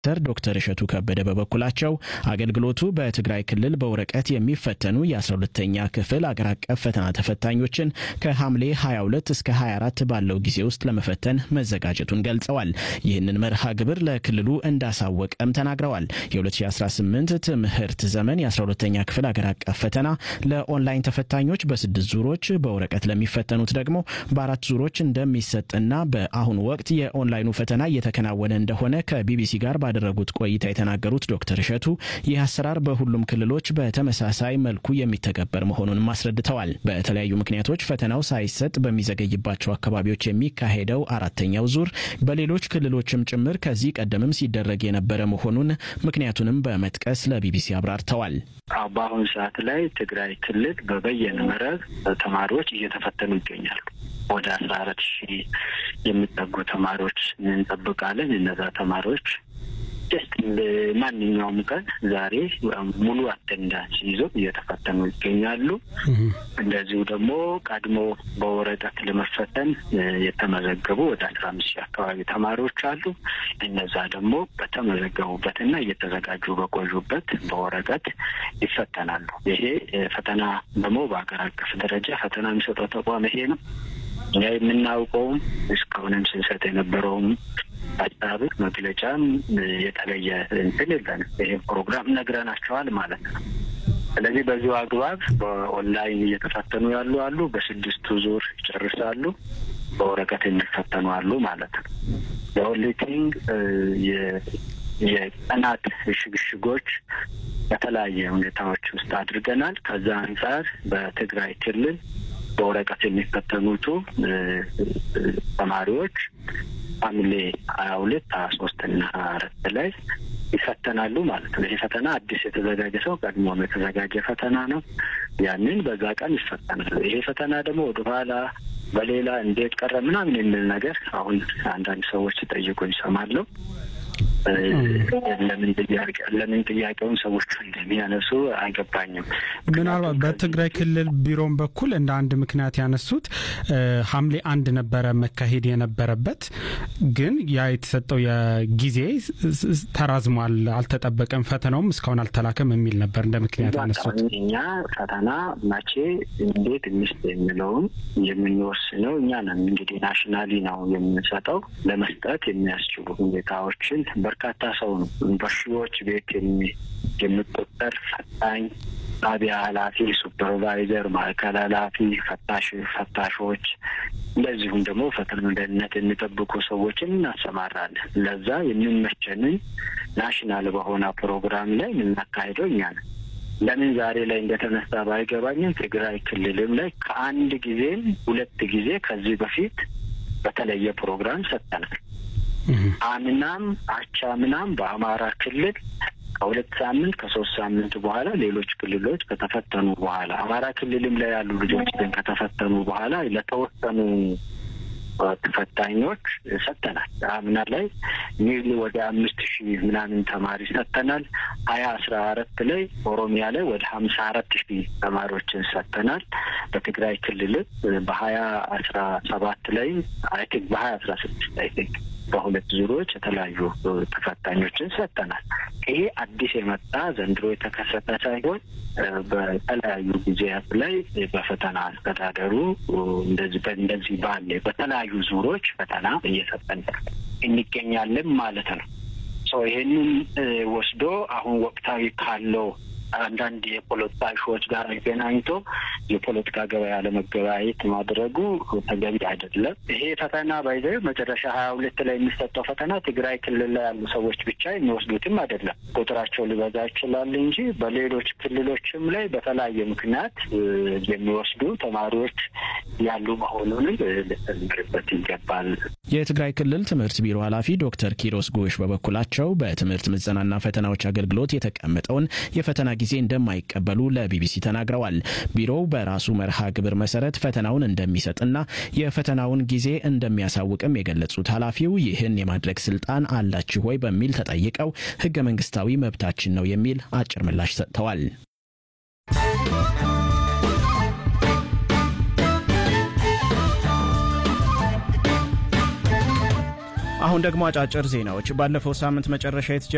ሚኒስትር ዶክተር እሸቱ ከበደ በበኩላቸው አገልግሎቱ በትግራይ ክልል በወረቀት የሚፈተኑ የ12ተኛ ክፍል አገር አቀፍ ፈተና ተፈታኞችን ከሐምሌ 22 እስከ 24 ባለው ጊዜ ውስጥ ለመፈተን መዘጋጀቱን ገልጸዋል። ይህንን መርሃ ግብር ለክልሉ እንዳሳወቀም ተናግረዋል። የ2018 ትምህርት ዘመን የ12ተኛ ክፍል አገር አቀፍ ፈተና ለኦንላይን ተፈታኞች በስድስት ዙሮች፣ በወረቀት ለሚፈተኑት ደግሞ በአራት ዙሮች እንደሚሰጥና በአሁኑ ወቅት የኦንላይኑ ፈተና እየተከናወነ እንደሆነ ከቢቢሲ ጋር ባደረጉት ቆይታ የተናገሩት ዶክተር እሸቱ ይህ አሰራር በሁሉም ክልሎች በተመሳሳይ መልኩ የሚተገበር መሆኑንም አስረድተዋል። በተለያዩ ምክንያቶች ፈተናው ሳይሰጥ በሚዘገይባቸው አካባቢዎች የሚካሄደው አራተኛው ዙር በሌሎች ክልሎችም ጭምር ከዚህ ቀደምም ሲደረግ የነበረ መሆኑን ምክንያቱንም በመጥቀስ ለቢቢሲ አብራርተዋል። በአሁኑ ሰዓት ላይ ትግራይ ክልል በበየነ መረብ ተማሪዎች እየተፈተኑ ይገኛሉ። ወደ አስራ አራት ሺህ የሚጠጉ ተማሪዎች እንጠብቃለን። እነዛ ተማሪዎች ጀስት ማንኛውም ቀን ዛሬ ሙሉ አቴንዳንስ ይዞ እየተፈተኑ ይገኛሉ። እንደዚሁ ደግሞ ቀድሞ በወረቀት ለመፈተን የተመዘገቡ ወደ አስራ አምስት ሺህ አካባቢ ተማሪዎች አሉ። እነዛ ደግሞ በተመዘገቡበትና እየተዘጋጁ በቆዩበት በወረቀት ይፈተናሉ። ይሄ ፈተና ደግሞ በሀገር አቀፍ ደረጃ ፈተና የሚሰጠው ተቋም ይሄ ነው። እኛ የምናውቀውም እስካሁንም ስንሰጥ የነበረውም ሀሳብ መግለጫም የተለየ እንትን የለንም። ይሄ ፕሮግራም ነግረናቸዋል ማለት ነው። ስለዚህ በዚሁ አግባብ በኦንላይን እየተፈተኑ ያሉ አሉ። በስድስቱ ዙር ይጨርሳሉ። በወረቀት የሚፈተኑ አሉ ማለት ነው። የኦንሊቲንግ የቀናት ሽግሽጎች በተለያየ ሁኔታዎች ውስጥ አድርገናል። ከዛ አንጻር በትግራይ ክልል በወረቀት የሚፈተኑቱ ተማሪዎች ሐምሌ ሀያ ሁለት ሀያ ሶስት እና ሀያ አራት ላይ ይፈተናሉ ማለት ነው። ይሄ ፈተና አዲስ የተዘጋጀ ሰው ቀድሞም የተዘጋጀ ፈተና ነው። ያንን በዛ ቀን ይፈተናሉ። ይሄ ፈተና ደግሞ ወደኋላ በሌላ እንዴት ቀረ ምናምን የሚል ነገር አሁን አንዳንድ ሰዎች ጠይቁ ይሰማለሁ። ለምን ጥያቄ ለምን ጥያቄውን ሰዎቹ እንደሚያነሱ አይገባኝም። ምናልባት በትግራይ ክልል ቢሮም በኩል እንደ አንድ ምክንያት ያነሱት ሐምሌ አንድ ነበረ መካሄድ የነበረበት ግን ያ የተሰጠው የጊዜ ተራዝሟል፣ አልተጠበቀም፣ ፈተናውም እስካሁን አልተላከም የሚል ነበር እንደ ምክንያት ያነሱት። እኛ ፈተና መቼ እንዴት ሚስት የሚለውን የምንወስነው እኛ ነን። እንግዲህ ናሽናሊ ነው የምንሰጠው። ለመስጠት የሚያስችሉ ሁኔታዎችን በርካታ ሰው ነው በሺዎች ቤት የሚቆጠር ፈታኝ ጣቢያ ኃላፊ፣ ሱፐርቫይዘር፣ ማዕከል ኃላፊ፣ ፈታሽ ፈታሾች እንደዚሁም ደግሞ ፈተና ደህንነት የሚጠብቁ ሰዎችን እናሰማራለን። ለዛ የሚመቸንን ናሽናል በሆነ ፕሮግራም ላይ የምናካሄደው እኛ ነን። ለምን ዛሬ ላይ እንደተነሳ ባይገባኝም ትግራይ ክልልም ላይ ከአንድ ጊዜም ሁለት ጊዜ ከዚህ በፊት በተለየ ፕሮግራም ሰጥተናል። አምናም አቻምናም በአማራ ክልል ከሁለት ሳምንት ከሶስት ሳምንት በኋላ ሌሎች ክልሎች ከተፈተኑ በኋላ አማራ ክልልም ላይ ያሉ ልጆች ግን ከተፈተኑ በኋላ ለተወሰኑ ተፈታኞች ሰጥተናል። አምና ላይ ኒርሊ ወደ አምስት ሺህ ምናምን ተማሪ ሰጥተናል። ሀያ አስራ አራት ላይ ኦሮሚያ ላይ ወደ ሀምሳ አራት ሺህ ተማሪዎችን ሰጥተናል። በትግራይ ክልል በሀያ አስራ ሰባት ላይ አይ ቲንክ በሀያ አስራ ስድስት አይ ቲንክ በሁለት ዙሮች የተለያዩ ተፈታኞችን ሰጥተናል። ይሄ አዲስ የመጣ ዘንድሮ የተከሰተ ሳይሆን በተለያዩ ጊዜያት ላይ በፈተና አስተዳደሩ እንደዚህ እንደዚህ ባለ በተለያዩ ዙሮች ፈተና እየሰጠን እንገኛለን ማለት ነው። ይሄንን ወስዶ አሁን ወቅታዊ ካለው አንዳንድ የፖለቲካ እሾዎች ጋር አገናኝቶ የፖለቲካ ገበያ ለመገበያየት ማድረጉ ተገቢ አይደለም። ይሄ ፈተና ባይዘ መጨረሻ ሀያ ሁለት ላይ የሚሰጠው ፈተና ትግራይ ክልል ላይ ያሉ ሰዎች ብቻ የሚወስዱትም አይደለም። ቁጥራቸው ሊበዛ ይችላል እንጂ በሌሎች ክልሎችም ላይ በተለያየ ምክንያት የሚወስዱ ተማሪዎች ያሉ መሆኑንም ልትመርበት ይገባል። የትግራይ ክልል ትምህርት ቢሮ ኃላፊ ዶክተር ኪሮስ ጎሽ በበኩላቸው በትምህርት ምዘናና ፈተናዎች አገልግሎት የተቀመጠውን የፈተና ጊዜ እንደማይቀበሉ ለቢቢሲ ተናግረዋል። ቢሮው በራሱ መርሃ ግብር መሰረት ፈተናውን እንደሚሰጥና የፈተናውን ጊዜ እንደሚያሳውቅም የገለጹት ኃላፊው ይህን የማድረግ ስልጣን አላችሁ ወይ በሚል ተጠይቀው ህገ መንግስታዊ መብታችን ነው የሚል አጭር ምላሽ ሰጥተዋል። አሁን ደግሞ አጫጭር ዜናዎች። ባለፈው ሳምንት መጨረሻ